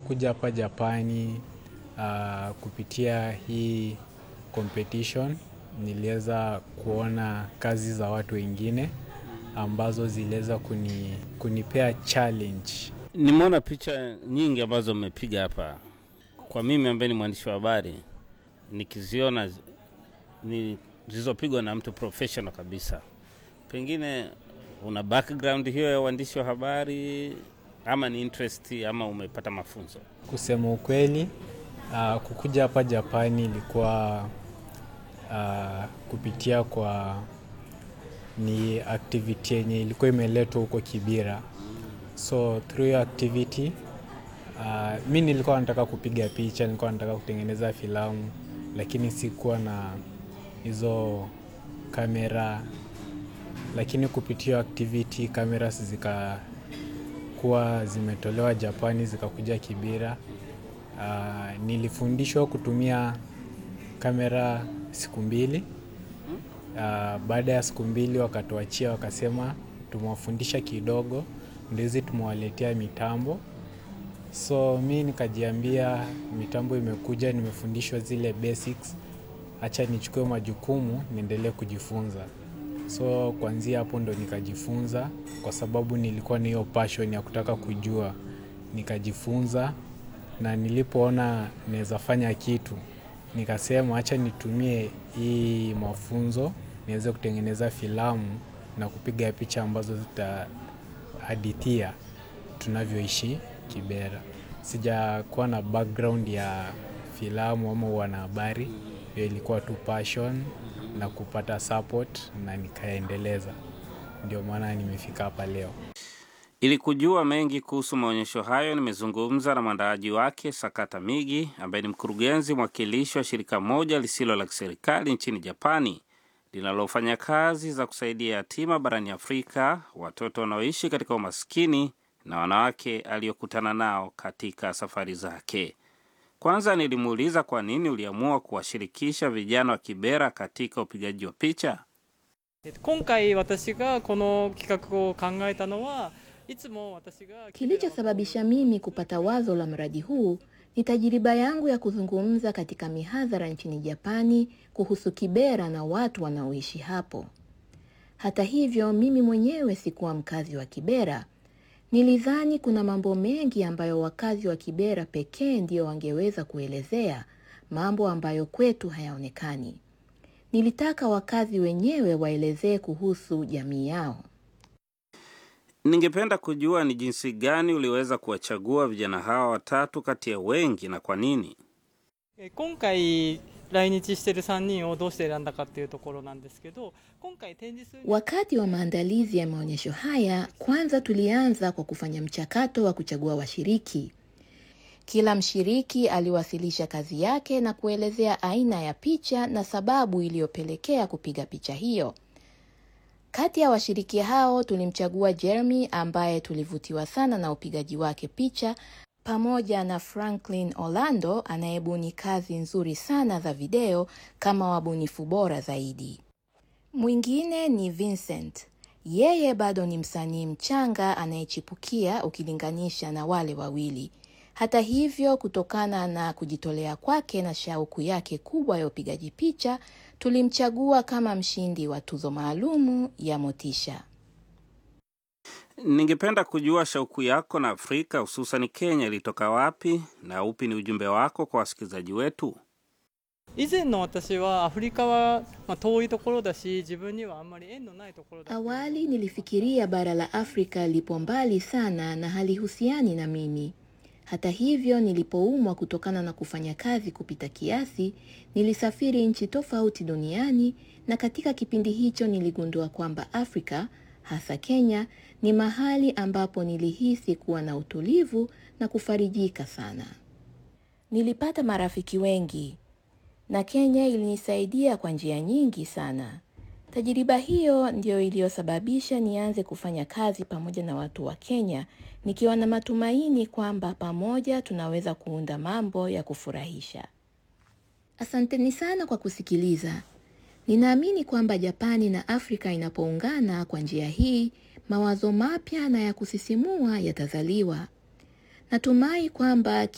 kukuja hapa Japani uh, kupitia hii competition niliweza kuona kazi za watu wengine ambazo ziliweza kuni, kunipea challenge. Nimeona picha nyingi ambazo mmepiga hapa. Kwa mimi ambaye ni mwandishi wa habari, nikiziona ni zilizopigwa na mtu professional kabisa, pengine una background hiyo ya uandishi wa habari ama ni interest ama umepata mafunzo? Kusema ukweli, uh, kukuja hapa Japani ilikuwa uh, kupitia kwa ni activity yenye ilikuwa imeletwa huko Kibira, so through hiyo activity uh, mi nilikuwa nataka kupiga picha, nilikuwa nataka kutengeneza filamu, lakini sikuwa na hizo kamera, lakini kupitia activity cameras zikakuwa zimetolewa Japani zikakuja Kibira. Uh, nilifundishwa kutumia kamera siku mbili. Uh, baada ya siku mbili wakatuachia, wakasema tumewafundisha kidogo, ndio hizi tumewaletea mitambo. So mi nikajiambia mitambo imekuja, nimefundishwa zile basics, acha nichukue majukumu niendelee kujifunza. So kuanzia hapo ndo nikajifunza, kwa sababu nilikuwa na hiyo passion ya kutaka kujua, nikajifunza na nilipoona naweza fanya kitu nikasema acha nitumie hii mafunzo niweze kutengeneza filamu na kupiga picha ambazo zitahadithia tunavyoishi Kibera. Sijakuwa na background ya filamu ama wanahabari, hiyo ilikuwa tu passion na kupata support na nikaendeleza, ndio maana nimefika hapa leo. Ili kujua mengi kuhusu maonyesho hayo, nimezungumza na mwandaaji wake Sakata Migi, ambaye ni mkurugenzi mwakilishi wa shirika moja lisilo la kiserikali nchini Japani linalofanya kazi za kusaidia yatima barani Afrika, watoto wanaoishi katika umaskini na wanawake aliyokutana nao katika safari zake. Kwanza nilimuuliza kwa nini uliamua kuwashirikisha vijana wa Kibera katika upigaji wa picha. 今回私がこの企画を考えたのはいつも私が Kilichosababisha mimi kupata wazo la mradi huu ni tajiriba yangu ya kuzungumza katika mihadhara nchini Japani kuhusu Kibera na watu wanaoishi hapo. Hata hivyo, mimi mwenyewe sikuwa mkazi wa Kibera. Nilidhani kuna mambo mengi ambayo wakazi wa Kibera pekee ndio wangeweza kuelezea, mambo ambayo kwetu hayaonekani. Nilitaka wakazi wenyewe waelezee kuhusu jamii yao. Ningependa kujua ni jinsi gani uliweza kuwachagua vijana hawa watatu kati ya wengi na kwa nini? え今回来日してる3人をどうして選んだかっていうところなんですけど今回展示する Wakati wa maandalizi ya maonyesho haya, kwanza tulianza kwa kufanya mchakato wa kuchagua washiriki. Kila mshiriki aliwasilisha kazi yake na kuelezea aina ya picha na sababu iliyopelekea kupiga picha hiyo. Kati ya washiriki hao tulimchagua Jeremy ambaye tulivutiwa sana na upigaji wake picha pamoja na Franklin Orlando anayebuni kazi nzuri sana za video kama wabunifu bora zaidi. Mwingine ni Vincent. Yeye bado ni msanii mchanga anayechipukia ukilinganisha na wale wawili. Hata hivyo, kutokana na kujitolea kwake na shauku yake kubwa ya upigaji picha, tulimchagua kama mshindi wa tuzo maalumu ya Motisha. Ningependa kujua shauku yako na Afrika hususan Kenya ilitoka wapi na upi ni ujumbe wako kwa wasikilizaji wetu? 以前の私はアフリカは、まあ、遠いところだし自分にはあんまり縁のないところだ Awali nilifikiria bara la Afrika lipo mbali sana na halihusiani na mimi. Hata hivyo, nilipoumwa kutokana na kufanya kazi kupita kiasi, nilisafiri nchi tofauti duniani na katika kipindi hicho niligundua kwamba Afrika, hasa Kenya, ni mahali ambapo nilihisi kuwa na utulivu na kufarijika sana. Nilipata marafiki wengi na Kenya ilinisaidia kwa njia nyingi sana. Tajiriba hiyo ndiyo iliyosababisha nianze kufanya kazi pamoja na watu wa Kenya, nikiwa na matumaini kwamba pamoja tunaweza kuunda mambo ya kufurahisha. Asanteni sana kwa kusikiliza. Ninaamini kwamba Japani na Afrika inapoungana kwa njia hii, mawazo mapya na ya kusisimua yatazaliwa. Natumai kwamba